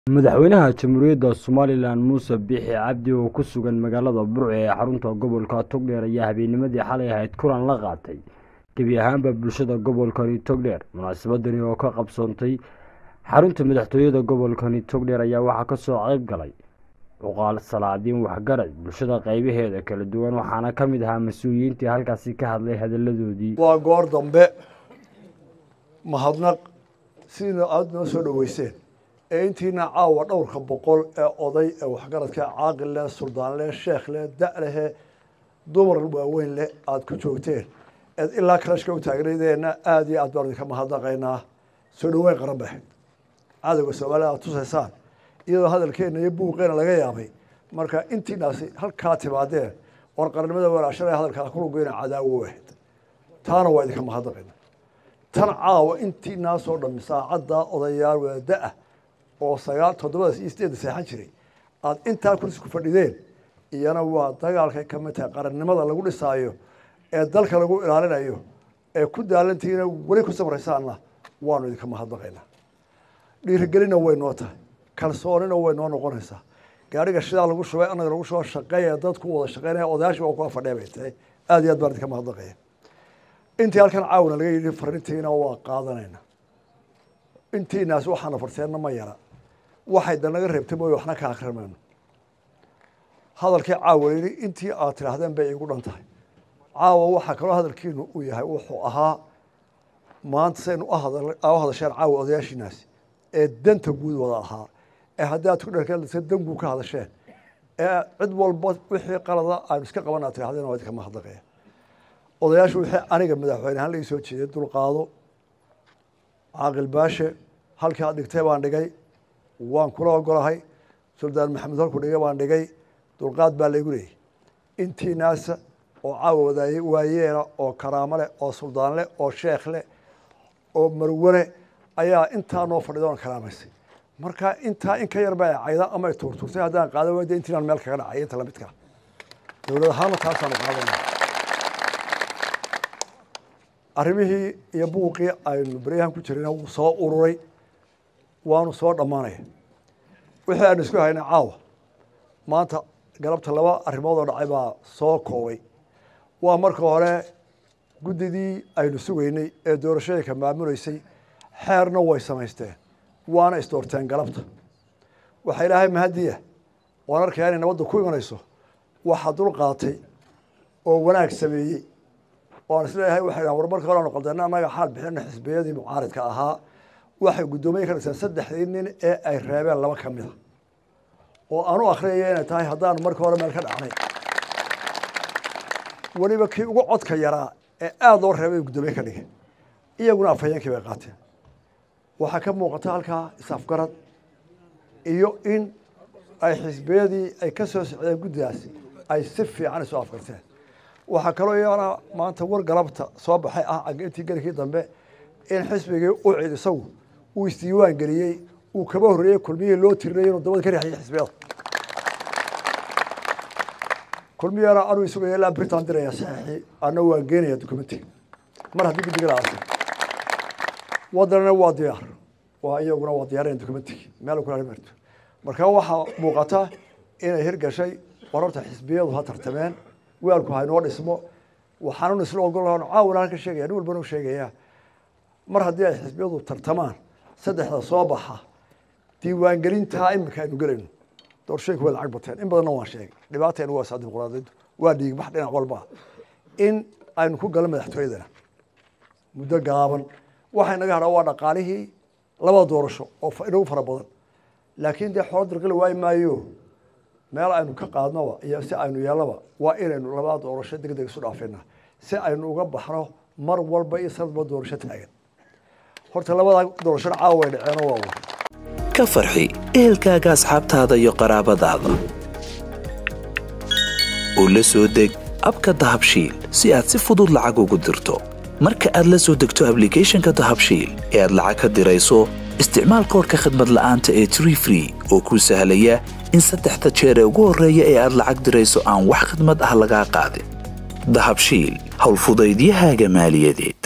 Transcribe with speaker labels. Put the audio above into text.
Speaker 1: madaxweynaha jamhuuriyadda somalilan muuse biixi cabdi oo ku sugan magaalada burco ee xarunta gobolka togdheer ayaa habeennimadii xalay ahayd kulan la qaatay gebi ahaanba bulshada gobolkani togdheer munaasabadani oo ka qabsoontay xarunta madaxtooyada gobolkani togdheer ayaa waxaa kasoo qayb galay cuqaal salaadiin waxgarad bulshada qaybaheeda kala duwan waxaana ka mid ahaa mas-uuliyiintii halkaasi ka hadlay hadaladoodii
Speaker 2: waa goor dambe mahadnaq sidiina aada noo soo dhoweyseen ee intiina caawa dhowrka boqol ee oday ee waxgaradka caaqil leh suldaan leh sheekh leh da' lehe dumar waaweyn leh aada ku joogteen eed ilaa kalashka u taagnaydeenna aada iyo aad baan idinka mahadnaqaynaa soo dhaweyn qaran bay ahayd cadowga soomaalida aad tusaysaan iyadoo hadalkeena iyo buuqeena laga yaabay marka intiinaasi halkaa timaadeen oon qarannimada walaashana hadalkaa kulugeyna cadaawo u ahayd taana waa idinka mahadnaqayna tan caawa intiinaasoo dhami saacaddaa odayaal wadaada-ah oo sagaal toddobadaas iyo sideedda seexan jiray aada intaa kursi ku fadhideen iyana waa dagaalkay ka mid tahay qarannimada lagu dhisaayo ee dalka lagu ilaalinayo ee ku daalantihiina weli ku samraysaanna waanu idinka mahadnaqaynaa dhiirigelina way noo tahay kalsoonina way noo noqonaysaa gaariga shidaa lagu shubay annaga lagu shubo shaqeeya dadku wada shaqeynaya odayaashii waa kuwa fadhiya bay tahay aada iyo aad baan idinka mahadnaqaya intii halkan caawina laga yidhi farintiina waa qaadanayna intiinaas waxaana farteenna ma yara waxay da naga reebtay mooye waxna ka akrimayno hadalkii caawa yidhi intii aad tidhaahdeen bay iigu dhan tahay caawa waxaa kaloo hadalkiinu uu yahay wuxuu ahaa maanta saynu u hadasheen caawa odayaashiinaasi ee danta guud wada ahaa ee haddii aad ku dherkasa dangu ka hadasheen ee cid walba wixii qalada aynu iska qaban aad tidhahdeen waa idinka mahadnaqaya odayaashu wixii aniga madaxweyne ahaan laii soo jeeday dulqaado caaqil baashe halkii aad dhigtay baan dhigay waan kula ogolahay suldaan maxamed halku dhigay baan dhigay dulqaad baa laygu leeyay intii naasa oo caawa wadaay waayeela oo karaamo leh oo suldaan leh oo sheekh leh oo marwane ayaa intaa noo fadhida oon karaamaysay marka intaa in ka yar ba cayda ama ay tuurtuurtay haddaan qaadan wayda intiinaan meel kaga dhacay inta lamidka dowlad ahaana taasaanu qaadana arrimihii iyo buuqii aynu beryahan ku jirayna wuu soo ururay waanu soo dhammaanaya wixii aynu isku haynay caawa maanta galabta laba arrimood oo dhacay baa soo koobay waa marka hore guddidii aynu sugaynay ee doorashooyinka maamuleysay xeerna way samaysteen waana isdoorteen galabta waxaa ilaahay mahadiya waan arkayaa inay nabadda ku imanayso waxaa dul qaatay oo wanaag sameeyey waan isleeyahay waxay dhahan war marka hore aanu qaldeena annaga xaal bixina xisbiyadii mucaaridka ahaa waxay guddoomiye ka dhiseen saddexdii nin ee ay reebeen laba ka mid a oo aanu akhriyaya inay tahay haddaanu marka hore meel ka dhacnay weliba kii ugu codka yaraa ee aada loo reebay guddoomiye ka dhigay iyaguna afhayeenkii bay qaateen waxaa ka muuqata halkaa isafgarad iyo in ay xisbiyadii ay ka soo socdeen guddidaasi ay si fiican isu afgarteen waxaa kaloo iyana maanta war galabta soo baxay ah intii gelikii dambe in xisbigii u cid isagu uu isdiiwaan geliyey uu kaba horreeyey kulmiyihii loo tirinayay inuu dabada ka riixayay xisbiyada kulmiyana anuu isugaya ilaa britan diraya saxiixii ana waan geenaya documentiga mar haddii guddiga la aasay waddanana waa diyaar waa iyaguna waa diyaarinayan documentiga meel kula marto marka waxaa muuqata inay hirgashay war horta xisbiyadu ha tartameen weelku haynoo dhismo waxaanun isla ogol caawina halka sheegaya nin walbana u sheegaya mar haddii ay xisbiyadu tartamaan saddexda soo baxa diiwaangelintaa imika aynu gelayno doorashooyinka way lacag bateen in badanna waan sheegay dhibaateena waa saa dimuqraadiyaddu waa dhiigbax dhinac walba in aynu ku galo madaxtooyadana muddo gaaban waxay naga hadhaa waa dhaqaalihii labada doorasho oo inagu fara badan laakiin dee xoolo dirqili waayi maayo meel aynu ka qaadnoba iyo si aynu yeelnaba waa inaynu labada doorasho deg deg isu dhaafina si aynu uga baxno mar walba iyo sanadba doorasho taagan horta labada doorashona caawa way dhaceeno waa war
Speaker 3: ka farxi ehelkaaga asxaabtaada iyo qaraabadaada oo la soo deg abka dahabshiil si aad si fudud lacag ugu dirto marka aad la soo degto ablicathonka dahabshiil ee aad lacag ka dirayso isticmaal koorka khadmad la'aanta ee tree free oo kuu sahlaya in saddexda jeer ee ugu horreeya ee aad lacag dirayso aan wax khidmad ah lagaa qaadin dahabshiil howlfudaydiyahaaga maaliyadeed